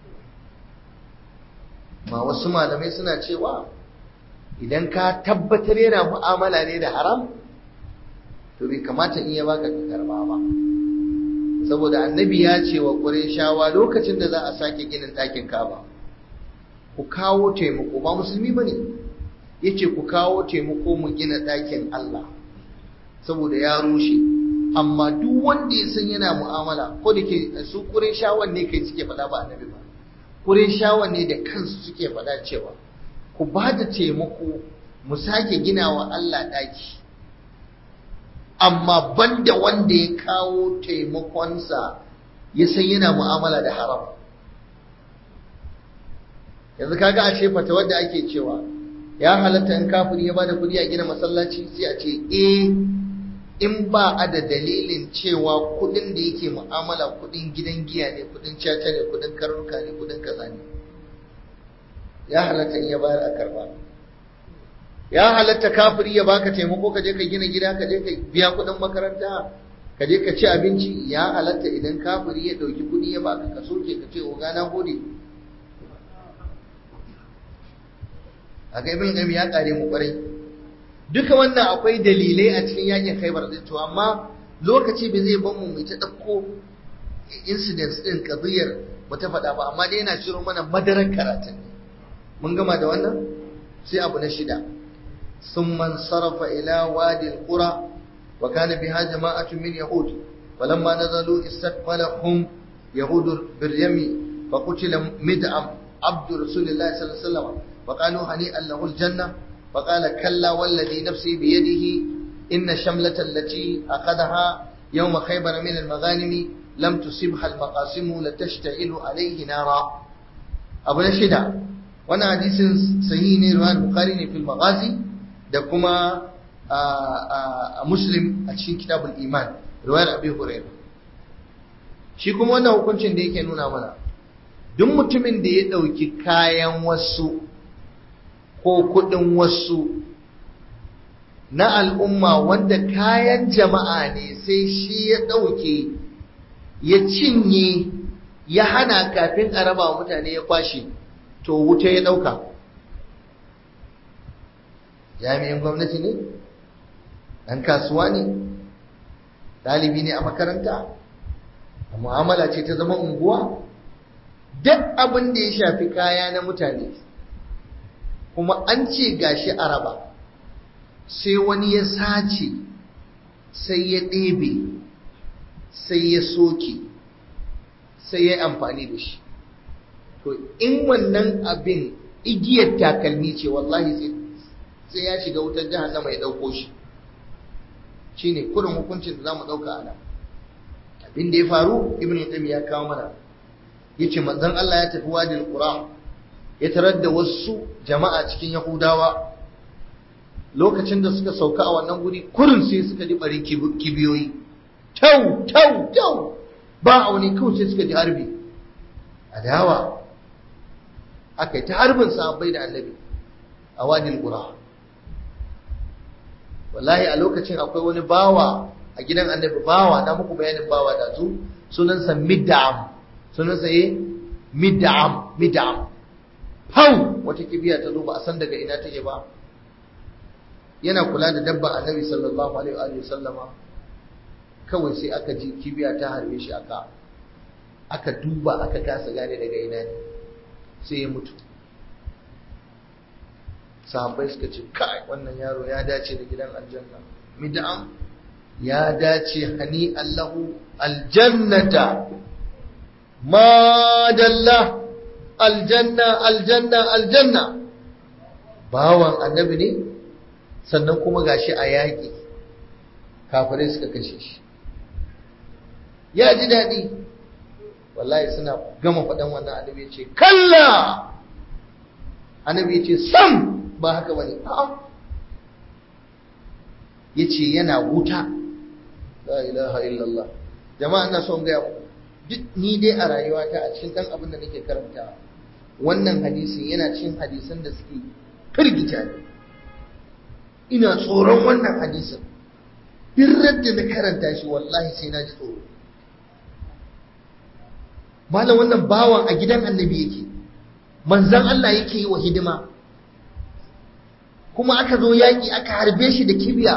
ma wasu malamai suna cewa idan ka tabbatar yana mu'amala ne da haram to bai kamata in ya baka ka karba ba saboda annabi ya ce wa shawa lokacin da za a sake ginin ɗakin kaba ku kawo taimako ba musulmi bane yace ku kawo taimako mu gina ɗakin Allah saboda ya rushe amma duk wanda ya san yana mu'amala ko da ke su shawan ne kai suke faɗa ba annabi ba shawan ne da kansu suke faɗa cewa ku ba da taimako mu sake gina wa Allah ɗaki amma banda wanda ya kawo taimakonsa ya san yana mu'amala da haram yanzu kaga a ce fata wadda ake cewa ya halatta in kafiri ya bada kuɗi a gina masallaci sai a ce eh in ba a da dalilin cewa kuɗin da yake mu'amala kuɗin gidan giya ne kuɗin caca ne kuɗin karnuka ne kuɗin kaza ne ya halatta in ya bayar a karba ya halatta kafiri ya baka taimako ka je ka gina gida ka je ka biya kuɗin makaranta ka je ka ci abinci ya halatta idan kafiri ya ɗauki kuɗi ya baka ka soke ka ce oga na gode a ga ibn ya kare mu kwarai duka wannan akwai dalilai a cikin yakin khaibar din to amma lokaci bai zai ban mu mai ta dauko incidents din kadiyar mu ta faɗa ba amma dai yana ciro mana madarar karatun mun gama da wannan sai abu na shida ثم انصرف إلى وادي القرى وكان بها جماعة من يهود فلما نزلوا استقبلهم يهود باليم فقتل مدعم عبد رسول الله صلى الله عليه وسلم فقالوا هنيئا له الجنة فقال كلا والذي نفسي بيده إن الشملة التي أخذها يوم خيبر من المغانم لم تصبها المقاسم لتشتعل عليه نارا أبو نشدة وانا حديث صحيح رواه البخاري في المغازي da kuma a muslim a cikin kitabul iman riwayar abi hurairah shi kuma wannan hukuncin da yake nuna mana duk mutumin da ya ɗauki kayan wasu ko kuɗin wasu na al'umma wanda kayan jama'a ne sai shi ya ɗauke ya cinye ya hana kafin a raba mutane ya kwashe to wuta ya ɗauka jami'in gwamnati ne ɗan kasuwa ne ɗalibi ne a makaranta a mu'amala ce ta zama unguwa duk abin da ya shafi kaya na mutane kuma an ce gashi a raba sai wani ya sace sai ya ɗebe sai ya soke sai ya amfani da shi to in wannan abin igiyar takalmi ce wallahi sai sai ya shiga wutar jahannama ya dauko shi shine kurin hukuncin da zamu dauka a nan abin da ya faru ibnu qayyim ya kawo mana yace manzon Allah ya tafi wadil qura ya tarar da wasu jama'a cikin yahudawa lokacin da suka sauka a wannan guri kurin sai suka ji barin kibiyoyi tau tau tau ba a wani kawai sai suka ji harbi adawa aka yi ta harbin sahabbai da annabi a wadil qura wallahi a lokacin akwai wani bawa a gidan annabi bawa na muku bayanin bawa da su sunansa mid'am sunansa ye mid'am mid'am pau wata kibiya ta zo ba a san daga ina take ba yana kula da dabban annabi sallallahu alaihi wa sallama kawai sai aka ji kibiya ta harbe shi aka aka duba aka kasa gane daga ina ne sai ya mutu sahabbai suka ce kai wannan yaro ya dace da gidan aljanna mid'am ya dace hani allahu aljannata ma dalla aljanna aljanna aljanna bawan annabi ne sannan kuma gashi a yaƙi kafirai suka kashe shi ya ji daɗi wallahi suna gama faɗan wannan annabi ya ce kalla annabi ya ce sam ba haka bane a'a yace yana wuta la ilaha illallah jama'a ina son ga duk ni dai a rayuwata a cikin dan abin da nake karantawa wannan hadisin yana cikin hadisan da suke firgita ni ina tsoron wannan hadisin duk da na karanta shi wallahi sai na ji tsoro malam wannan bawan a gidan annabi yake manzan Allah yake yi wa hidima kuma aka zo yaƙi aka harbe shi da kibiya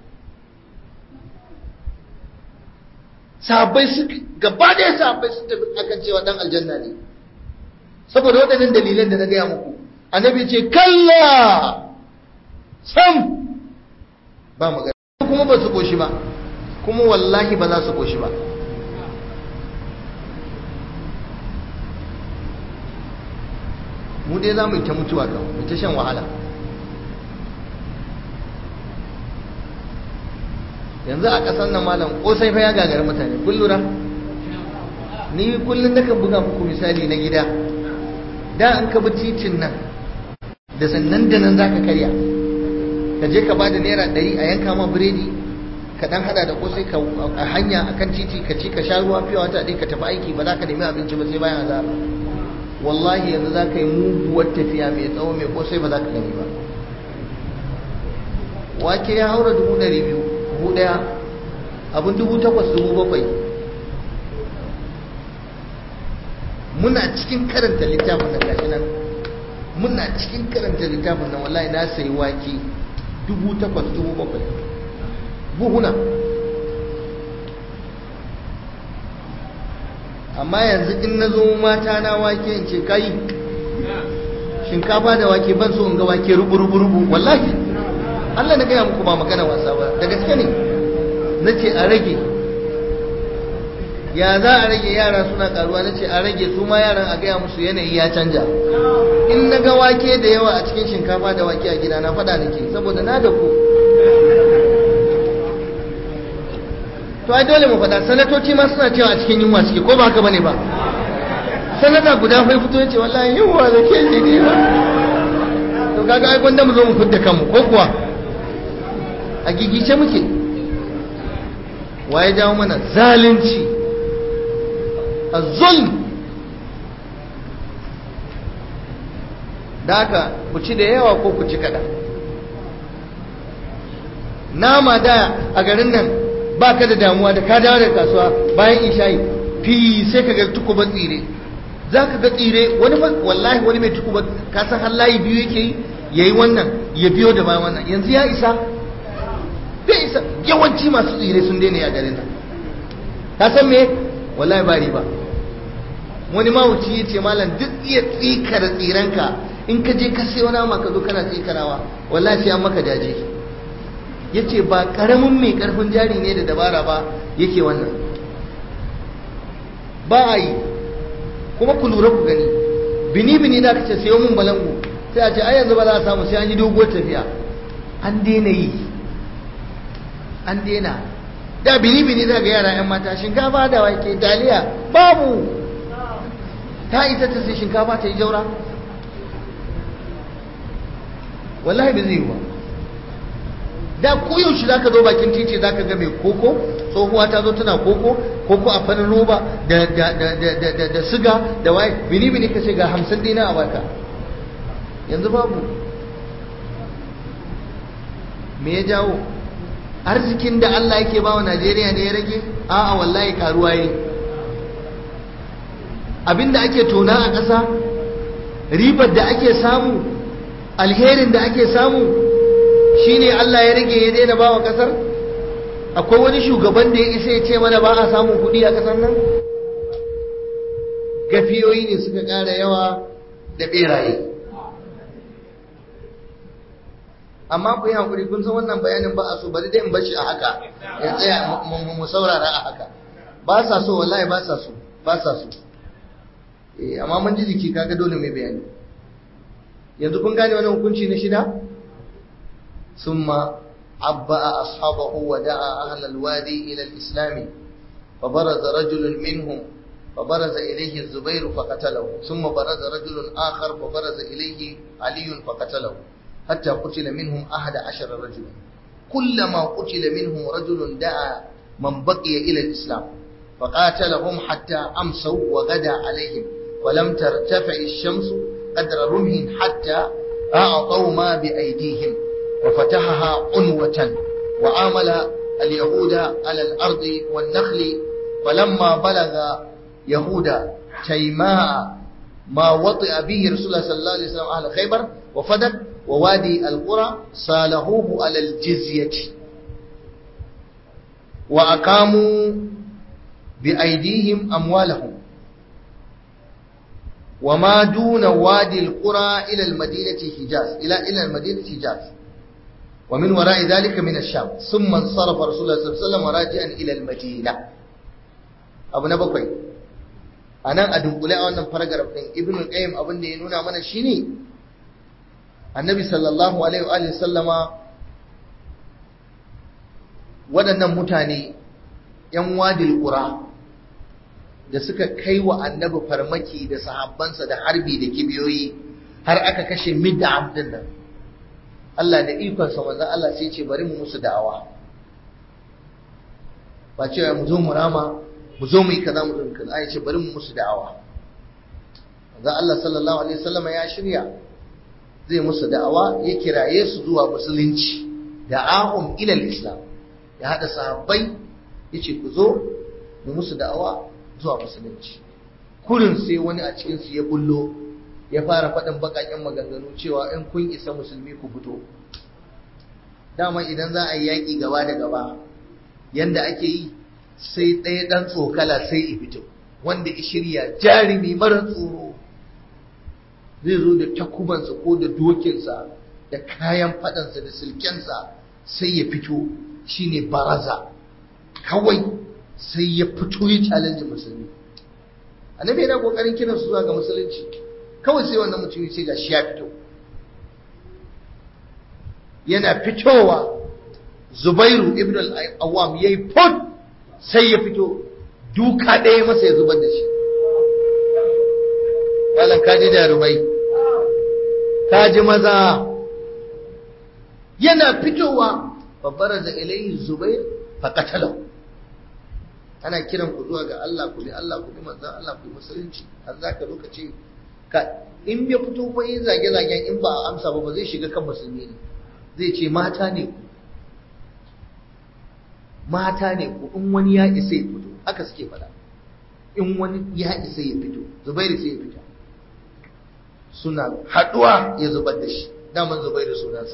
sahabbai su gaba da sahabbai sun tafi akan cewa dan aljanna ne saboda waɗannan dalilan da na gaya muku annabi ce kalla sam ba magana kuma ba su koshi ba kuma wallahi ba za su koshi ba mu dai za mu yi ta mutuwa kan mu ta shan wahala yanzu a ƙasar nan malam ƙosai fa ya gagari mutane kun lura ni kullum nakan buga muku misali na gida da an ka bi titin nan da sannan da nan zaka karya ka je ka bada naira ɗari a yanka ma biredi ka dan hada da kosai ka a hanya akan titi ka ci ka sha ruwa fiye wata ɗaya ka tafi aiki ba za ka nemi abinci ba sai bayan azara wallahi yanzu za ka yi muguwar tafiya mai tsawo mai kosai ba za ka gani ba wake ya haura dubu ɗari biyu dubu ɗaya abin dubu takwas dubu bakwai muna cikin karanta littafin nan gashi nan muna cikin karanta littafin nan wallahi na sayi wake dubu takwas dubu bakwai buhuna amma yanzu in na zo mata na wake in ce kai shinkafa da wake ban so in ga wake rubu rubu rubu wallahi Allah na gaya muku ba magana wasa ba da gaske ne na ce a rage ya za a rage yara suna karuwa na ce a rage su ma yaran a gaya musu yanayi ya canja in na ga wake da yawa a cikin shinkafa da wake a gida na faɗa nake saboda na da ku to ai dole mu faɗa sanatoci ma suna cewa a cikin yunwa suke ko ba haka bane ba sanata guda fai fito ya ce wallahi yunwa da ke ji ne ba to kaga ai gwanda mu zo mu fidda kanmu ko kuwa a gigice muke waye jawo mana zalunci a zulm da haka ku ci da yawa ko ku ci kaɗan nama da a garin nan ba ka da damuwa da ka dawo da kasuwa bayan isha'i fi sai ka ga tukuban tsire za ka ga tsire wani wallahi wani mai tukuban kasan har layi biyu yake yi ya yi wannan ya biyo da bayan wannan yanzu ya isa bai isa yawanci masu tsire sun daina ya garin nan ka san me wallahi ba riba wani mawuci ya ce malam duk iya tsikar tsiranka in ka je ka sai wani ma ka zo kana tsikarawa wallahi sai an maka daji ya ce ba karamin mai karfin jari ne da dabara ba yake wannan ba a yi kuma ku lura ku gani bini bini da ka ce sayo mun balangu sai a ce ai yanzu ba za a samu sai an yi doguwar tafiya an daina yi an daina da bini bini za ga yara yan mata shinkafa da wake taliya babu ta isa ta sai shinkafa ta yi jaura wallahi bai zai yi ba da koyaushe za ka zo bakin titi za ka ga mai koko tsohuwa ta zo tana koko koko a farin roba da siga da waye bini bini ka ce ga hamsin dina a baka yanzu babu me ya jawo arzikin da Allah yake ba wa Najeriya ne ya rage a'a wallahi karuwa yi abinda ake tona a ƙasa ribar da ake samu alherin da ake samu shine Allah ya rage ya daina ba wa ƙasar akwai wani shugaban da ya isa ya ce mana ba a samun kuɗi a ƙasar nan gafiyoyi ne suka ƙara yawa da ɓeraye amma ku yi hankuri kun san wannan bayanin ba a so bari dai in bashi a haka ya tsaya mu saurara a haka ba sa so wallahi ba sa so ba sa so eh amma mun ji jiki kaga dole mai bayani yanzu kun gane wannan hukunci na shida summa abba ashabahu wa da'a ahla alwadi ila alislam فبرز رجل منهم فبرز إليه الزبير فقتله ثم برز رجل آخر فبرز إليه علي فقتله حتى قتل منهم أحد عشر رجلا كلما قتل منهم رجل دعا من بقي إلى الإسلام فقاتلهم حتى أمسوا وغدا عليهم ولم ترتفع الشمس قدر رمح حتى أعطوا ما بأيديهم وفتحها عنوة وعامل اليهود على الأرض والنخل فلما بلغ يهود تيماء ما وطئ به رسول الله صلى الله عليه وسلم أهل خيبر وفدك ووادي القرى صالحوه على الجزية وأقاموا بأيديهم أموالهم وما دون وادي القرى إلى المدينة حجاز إلى إلى المدينة حجاز ومن وراء ذلك من الشام ثم انصرف رسول الله صلى الله عليه وسلم راجعا إلى المدينة أبو نبقي أنا أدنقل أولا فرقر ابن القيم أبن ينونا من الشيني annabi sallallahu alaihi wa sallama waɗannan mutane ‘yan wadil ƙura da suka kai wa annabi farmaki da sahabbansa da harbi da kibiyoyi har aka kashe midda abdin nan Allah da ikonsa manzan Allah sai ce bari mu musu da'awa ba cewa mu zo mu rama mu zo mu yi kaza mu zo mu kaza ya ce bari mu musu da'awa manzan Allah sallallahu alaihi wasallama ya shirya zai musu da'awa ya kiraye su zuwa musulunci da'ahum ila islam ya hada sahabbai yace ku zo mu musu da'awa zuwa musulunci kurin sai wani a cikin su ya bullo ya fara faɗin baƙaƙen maganganu cewa in kun isa musulmi ku fito dama idan za a yi yaƙi gaba da gaba yanda ake yi sai ɗaya ɗan tsokala sai ya fito wanda ya shirya jarumi mara tsoro zai zo da takubansa ko da dokinsa da kayan faɗansa da silkensa sai ya fito shine baraza kawai sai ya fito ya challenge musulmi annabi yana kokarin kiran su zuwa ga musulunci kawai sai wannan mutum sai ga shi ya fito yana fitowa Zubairu ibn al-Awwam yayi fot sai ya fito duka ɗaya masa ya zubar da shi malam kaji jarumai kaji maza yana fitowa babbar da ilayhi Zubair fa qatalahu ana kiran ku zuwa ga Allah ku bi Allah ku bi manzon Allah ku bi musulunci har zaka lokaci ka in ya fito fa yin zage zagen in ba a amsa ba ba zai shiga kan musulmi ne zai ce mata ne ku mata ne ku in wani ya isa ya fito haka suke faɗa in wani ya isa ya fito zubairu sai ya fita suna haɗuwa ya zubar da shi daman zubairu sunansa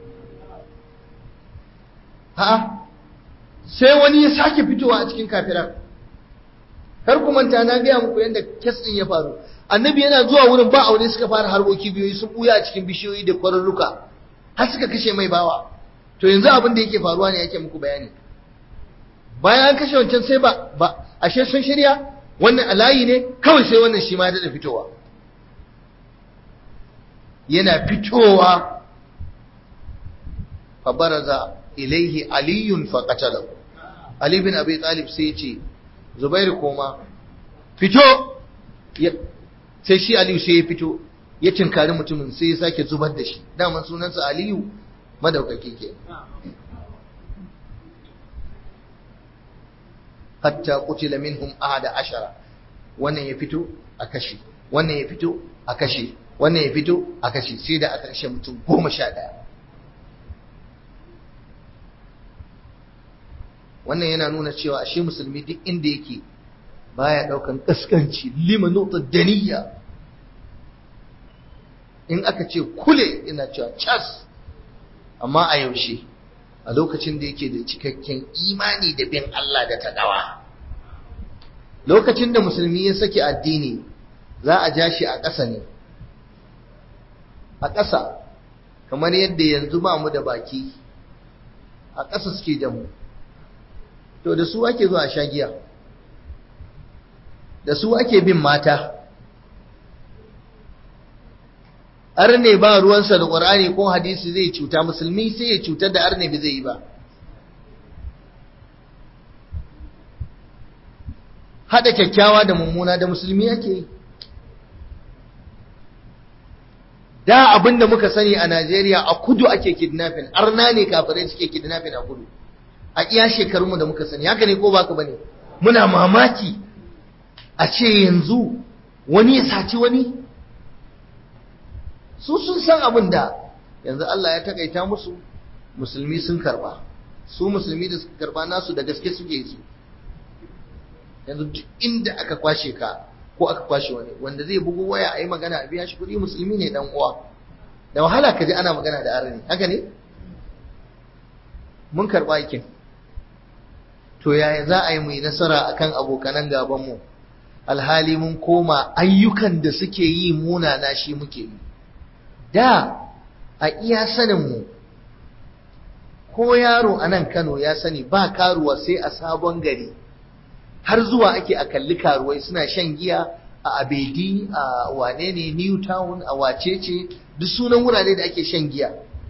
ha sai wani ya sake fitowa a cikin kafiran kar ku manta na gaya muku yadda kes ɗin ya faru annabi yana zuwa wurin ba aure suka fara harboki biyoyi sun buya a cikin bishiyoyi da kwararruka har suka kashe mai bawa to yanzu abin da yake faruwa ne yake muku bayani bayan an kashe wancan sai ba ba ashe sun shirya wannan alayi ne kawai sai wannan shi ma da fitowa yana fitowa fa baraza ilaihi aliyun fa qatalahu ali bin abi talib sai ya ce zubairu koma fito sai shi aliyu sai ya fito ya cinkari mutumin sai ya sake zubar da shi daman sunansa aliyu madaukaki ke hatta qutila minhum ahada ashara wannan ya fito a kashe wannan ya fito a kashe wannan ya fito a kashe sai da aka kashe mutum goma sha ɗaya wannan yana nuna cewa ashe musulmi duk inda yake baya daukan kaskanci lima nota daniya in aka ce kule ina cewa cas amma a yaushe a lokacin da yake da cikakken imani da bin Allah da taqwa lokacin da musulmi ya saki addini za a ja shi a ƙasa ne a ƙasa kamar yadda yanzu ba mu da baki a ƙasa suke da mu to da su ake zuwa sha giya da su ake bin mata arne ba ruwansa da ƙwar'ani ko hadisi zai cuta musulmi sai ya cutar da arne bai zai yi ba haɗa kyakkyawa da mummuna da musulmi ake yi da abin da muka sani a najeriya a kudu ake kidnapping arna ne kafirai suke kidnapping a kudu a iya shekarunmu da muka sani haka ne ko baka bane muna mamaki a ce yanzu wani ya saci wani su sun san abin da yanzu Allah ya takaita musu musulmi sun karba su musulmi da suka karba nasu da gaske suke su yanzu duk inda aka kwashe ka ko aka kwashe wani wanda zai bugu waya a yi magana a biya shi kuɗi musulmi ne dan uwa da wahala ka ji ana magana da arni haka ne mun karba aikin to yaya za a yi mu yi nasara akan abokanan gabanmu alhali mun koma ayyukan da suke yi munana shi muke yi da a iya saninmu ko yaro a nan kano ya sani ba karuwa sai a sabon gari har zuwa ake a kalli karuwai suna shan giya a abedi a wane ne new town a wacece duk sunan wurare da ake shan giya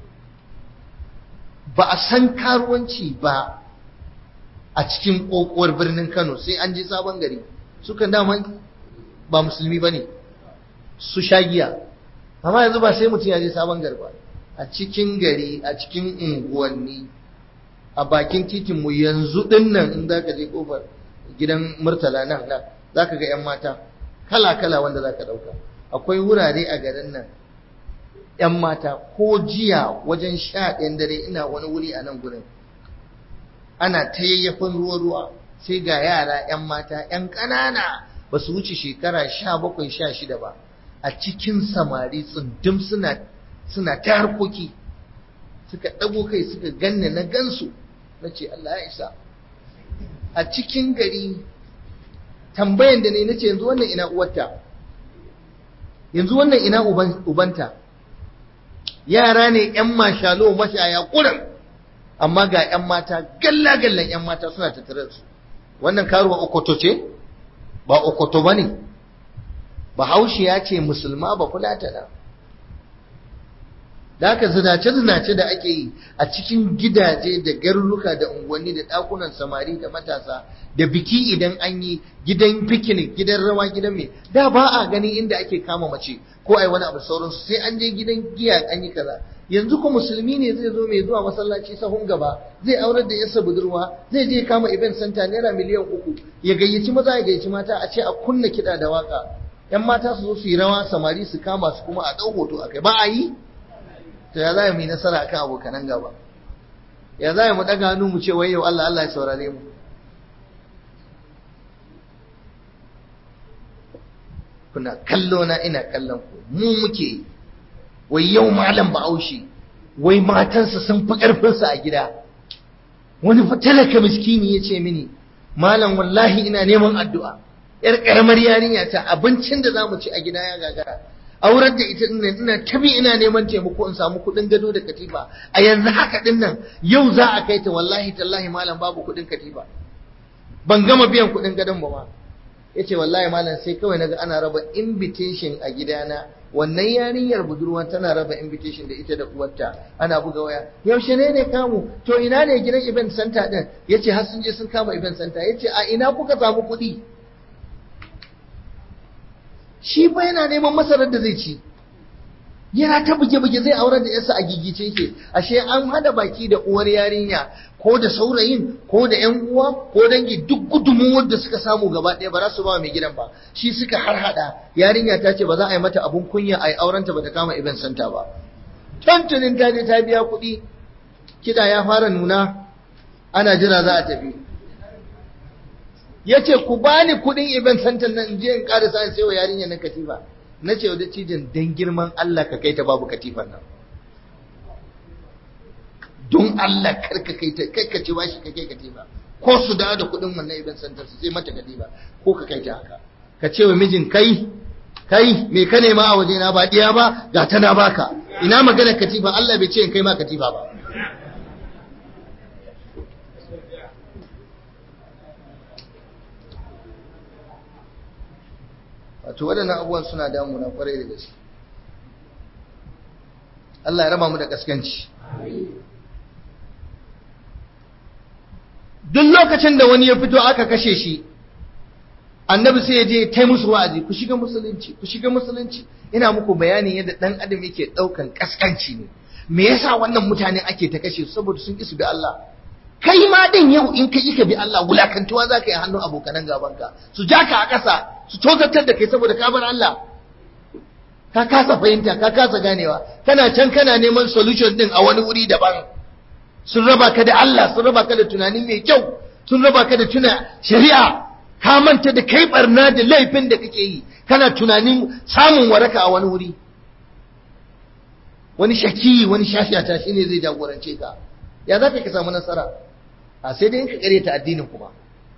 ba a san karuwanci ba a cikin kokowar birnin Kano sai an je sabon gari sukan dama ba musulmi bane su shagiya amma yanzu ba sai mutum ya je sabon gari ba a cikin gari a cikin unguwanni a bakin titin mu yanzu din nan in zaka je kofar gidan murtala nan nan zaka ga yan mata kala kala wanda zaka dauka akwai wurare a garin nan yan mata ko jiya wajen sha ɗayan dare ina wani wuri a nan gurin ana ta yayyafin ruwa-ruwa sai ga yara 'yan mata 'yan ƙanana ba su wuce shekara sha bakwai sha shida ba a cikin samari tsundum suna suna ta harkoki suka ɗago kai suka ganni na gansu na ce Allah ya isa a cikin gari tambayan da ne na ce yanzu wannan ina uwarta yanzu wannan ina ubanta yara ne ‘yan mashalo mashaya ƙuran amma ga ‘yan mata galla-gallan ‘yan mata suna tattare su wannan karuwa okoto ce ba okoto ba ne bahaushe ya ce musulma ba fulatana da haka zinace-zinace da ake yi a cikin gidaje da garuruka da unguwanni da ɗakunan samari da matasa da biki idan an yi gidan picnic gidan rawa gidan mai da ba a gani inda ake kama mace ko ai wani abu sauransu sai an je gidan giya an yi kaza yanzu ko musulmi ne zai zo mai zuwa masallaci sahun gaba zai aurar da yasa budurwa zai je kama event center naira miliyan uku ya gayyaci maza ya gayyaci mata a ce a kunna kiɗa da waka yan mata su zo su yi rawa samari su kama su kuma a ɗau hoto a kai ba a yi to ya za mu yi nasara akan abokanan gaba ya za mu daga hannu mu ce wai yau Allah Allah ya saurare mu kuna kallo na ina kallon ku mu muke wai yau malam Bahaushe wai matansa sun fi karfinsa a gida wani fa talaka miskini ya ce mini malam wallahi ina neman addu'a yar karamar yarinya ta abincin da zamu ci a gida ya gagara aurar da ita dinnan ina tabi ina neman taimako in samu kuɗin gado da katifa a yanzu haka dinnan yau za a kai ta wallahi tallahi malam babu kuɗin katifa ban gama biyan kuɗin gadon ba ma yace wallahi malam sai kawai naga ana raba invitation a gidana wannan yarinyar budurwa tana raba invitation da ita da uwarta ana buga waya yaushe ne ne kamu to ina ne gidan event center din yace har sun je sun kama event center yace a ina kuka samu kuɗi shi fa yana neman masarar da zai ci yana ta buge-buge zai aurar da yarsa a gigice yake ashe an hada baki da uwar yarinya ko da saurayin ko da yan uwa ko dangi duk gudunmuwar da suka samu gaba ɗaya ba za su ba mai gidan ba shi suka har hada yarinya ta ce ba za a yi mata abun kunya a yi aurenta ba ta kama event center ba tantunin ta je ta biya kuɗi kiɗa ya fara nuna ana jira za a tafi ya ce ku bani kuɗin event center nan in je in ƙara sa sai wa yarinya nan katifa na ce wa dattijan dan girman Allah ka kai ta babu katifar nan don Allah kar ka kai ta kai ka ce bashi ka kai katifa ko su dawo da kuɗin wannan event center su sai mata katifa ko ka kai ta haka ka ce wa mijin kai kai me ka nema a waje na ba diya ba ga ta na baka ina magana katifa Allah bai ce in kai ma katifa ba wato waɗannan abubuwan suna damuna kwarai da gaske Allah ya raba mu da kaskanci duk lokacin da wani ya fito aka kashe shi annabi sai ya je ta musu wa'azi ku shiga musulunci ku shiga musulunci ina muku bayanin yadda dan adam yake daukan kaskanci ne me yasa wannan mutane ake ta kashe saboda sun ki su bi Allah kai ma din yau in ka ka bi Allah wulakantuwa za ka yi hannun abokanan gabanka su ja ka a ƙasa su tozartar da kai saboda ka bar Allah ka kasa fahimta ka kasa ganewa kana can kana neman solution din a wani wuri daban sun raba ka da Allah sun raba ka da tunani mai kyau sun raba ka da tuna shari'a ka manta da kai barna da laifin da kake yi kana tunanin samun waraka a wani wuri wani shaki wani shashata shine zai jagorance ka ya za ka samu nasara a sai dai in ka karyata addinin kuma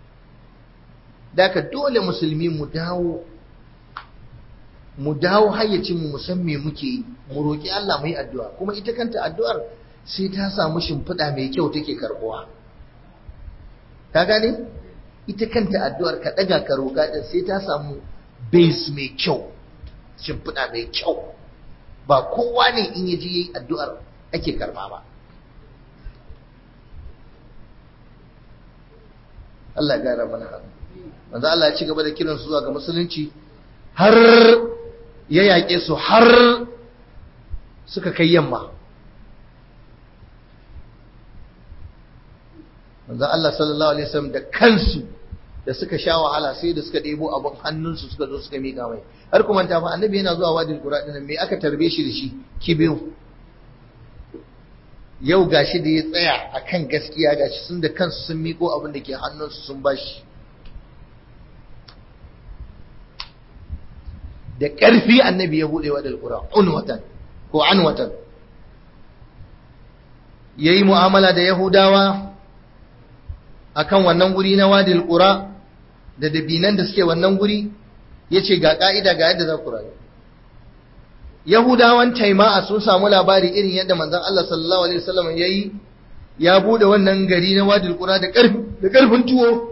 da ka dole musulmi mu dawo mu dawo hayyacin mu san me muke yi mu roki Allah mu yi addu'a kuma ita kanta addu'ar sai ta samu shimfiɗa mai kyau take karbuwa ka gane ita kanta addu'ar ka daga ka roka din sai ta samu base mai kyau shimfiɗa mai kyau ba kowa ne in yaji yayi addu'ar ake karba ba Allah ya gara mana hannu manzo Allah ya ci gaba da kiran su zuwa ga musulunci har ya yaƙe su har suka kai yamma manzo Allah sallallahu alaihi wasallam da kansu da suka sha wahala sai da suka ɗebo abin hannunsu suka zo suka miƙa mai har kuma ta fa annabi yana zuwa wadin qura din me aka tarbe shi da shi kibiyu yau gashi da ya tsaya akan gaskiya gashi sun da kansu sun miƙo abin da ke hannunsu sun bashi da ƙarfi annabi ya buɗe wa dalƙura unwatan ko anwatan yayi mu'amala da yahudawa akan wannan guri na wadil qura da dabinan da suke wannan guri yace ga ka'ida ga yadda za ku rayu yahudawan taima'a sun samu labari irin yadda manzon Allah sallallahu alaihi wasallam yayi ya bude wannan gari na wadil qura da karfi da karfin tuwo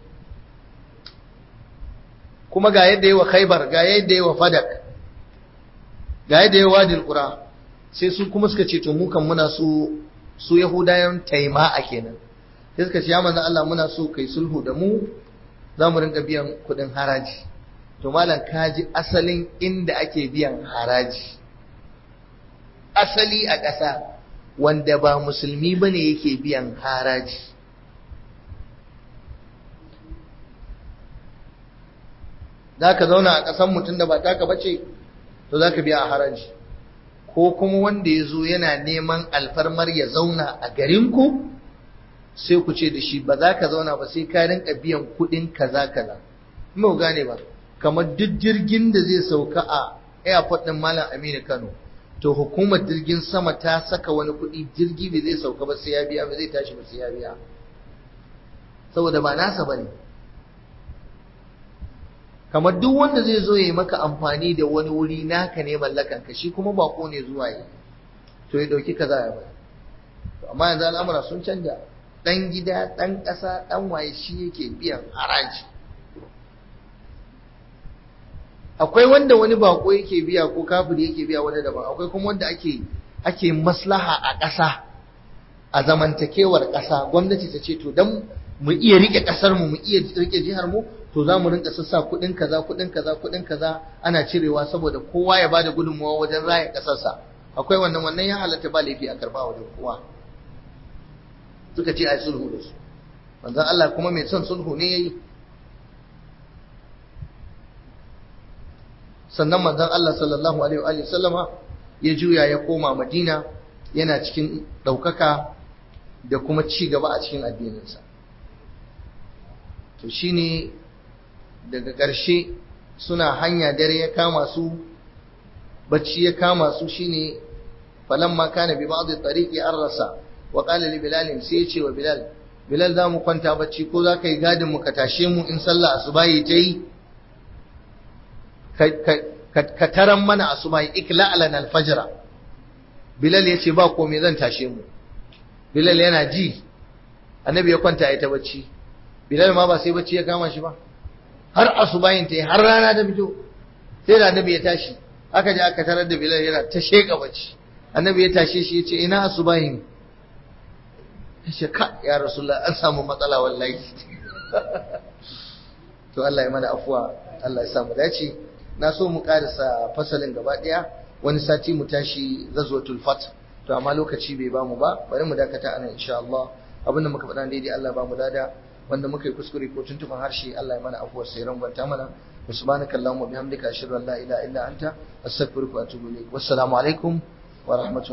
kuma ga yadda yi wa khaibar ga yadda yi wa fadak ga yadda yi wa wadil qura sai su kuma suka ce to mu kan muna so su yahudayan taima'a kenan sai suka ce ya manzon Allah muna so kai sulhu da mu za mu rinka biyan kudin haraji to malam kaji asalin inda ake biyan haraji asali a ƙasa wanda ba musulmi bane yake biyan haraji za ka zauna a ƙasan mutum da ba taka bace to za ka biya a haraji ko kuma wanda ya zo yana neman alfarmar ya zauna a garinku sai ku ce da shi ba za ka zauna ba sai ka rinka biyan kuɗin kaza kaza mu gane ba kamar duk jirgin da zai sauka a airport ɗin Malam Aminu Kano to hukumar jirgin sama ta saka wani kuɗi jirgi bai zai sauka ba sai ya biya ba zai tashi ba sai ya biya saboda ba nasa bane kamar duk wanda zai zo ya yi maka amfani da wani wuri naka ne mallakan ka shi kuma bako ne zuwa yi to ya dauki kaza ya bai amma yanzu al'amura sun canja dan gida dan ƙasa dan waye shi yake biyan haraji akwai wanda wani bako yake biya ko kafiri yake biya wani daban akwai kuma wanda ake ake maslaha a ƙasa a zamantakewar ƙasa gwamnati ta ce to dan mu iya rike ƙasar mu mu iya rike jihar mu to za mu rinka sassa kuɗin kaza kuɗin kaza kuɗin kaza ana cirewa saboda kowa ya bada gudunmawa wajen raya ƙasarsa akwai wannan wannan ya halatta ba laifi a karba wajen kowa suka ce ai sulhu da su manzon Allah kuma mai son sulhu ne yayi sannan manzon Allah sallallahu alaihi wa sallama ya juya ya koma Madina yana cikin ɗaukaka da kuma ci gaba a cikin addininsa to shine daga ƙarshe suna hanya dare ya kama su bacci ya kama su shine falamma kana bi ba'd tariqi arrasa wa qala li bilal sai ya ce wa bilal bilal za mu kwanta bacci ko za ka yi gadin mu ka tashe mu in sallah asubahi ta yi ka taran mana asubahi ikla alana alfajra bilal ya ce ba komai zan tashe mu bilal yana ji annabi ya kwanta ya ta bacci bilal ma ba sai bacci ya kama shi ba har asubahin ta yi har rana ta fito sai da annabi ya tashi aka je aka tarar da bilal yana ta sheka bacci annabi ya tashe shi ya ce ina asubahin ya ce ka ya rasulullah an samu matsala wallahi to Allah ya mana afuwa Allah ya samu dace na so mu karisa fasalin gaba daya wani sati mu tashi ghazwatul fath to amma lokaci bai bamu ba bari mu dakata anan insha Allah abinda muka faɗa daidai Allah ba mu dada wanda muka yi kuskure ko tuntuban harshe Allah ya mana afuwar sai rangwanta mana subhanaka allahumma bihamdika ashhadu an la ilaha illa anta astaghfiruka wa atubu ilaik wassalamu alaikum wa rahmatullahi